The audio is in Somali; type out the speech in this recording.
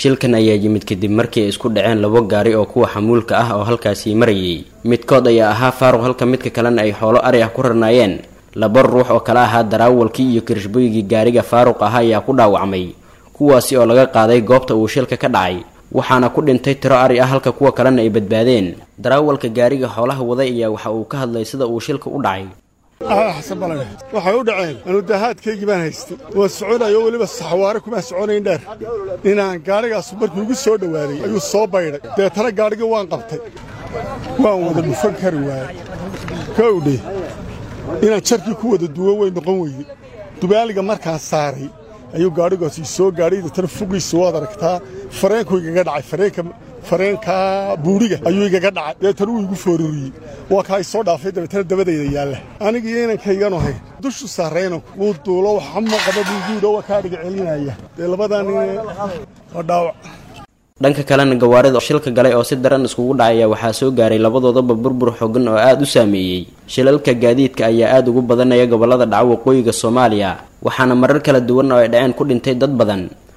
shilkan ayaa yimid kadib markii ay isku dhaceen labo gaari oo kuwa xamuulka ah oo halkaasii marayay midkood ayaa ahaa faaruq halka midka kalena ay xoolo ari ah ku rarnaayeen laba ruux oo kale ahaa daraawalkii iyo kirishboygii gaariga faaruq ahaa ayaa ku dhaawacmay kuwaasi oo laga qaaday goobta uu shilka ka dhacay waxaana ku dhintay tiro ari ah halka kuwa kalena ay badbaadeen daraawalka gaariga xoolaha waday ayaa waxa uu ka hadlay sida uu shilka u dhacay xasan balane waxay u dhaceen anudahaadkaygii baan haystay waan soconayo weliba saxwaare kumaan soconayn dheer inaan gaadhigaasu markuu igu soo dhowaaday ayuu soo baydhay deetana gaadhigii waan qabtay waan wada dhufan kari waayey kowdhe inaan jarkii ku wada duwo way noqon weyday dubaaliga markaan saaray ayuu gaadhigaasi soo gaadhay deetana fugiisa waad aragtaa fareenkuu igaga dhacay fareenka fareenkaa buudhiga ayuu igaga dhacay deetana wuu igu foororiyey waa kaa isoo dhaafay dabeetana dabadayda yaalla anigii inankaygan ahay dushu saarayna wuu duulo waxama qaba buuguuda waa kaa dhiga celinaya dee labadaa nin waa dhaawac dhanka kalena gawaarida shilka galay oo si daran iskugu dhacaya waxaa soo gaaray labadoodaba burbur xogan oo aada u saameeyey shilalka gaadiidka ayaa aada ugu badanaya gobolada dhaca waqooyiga soomaaliya waxaana marar kala duwan oo ay dhaceen ku dhintay dad badan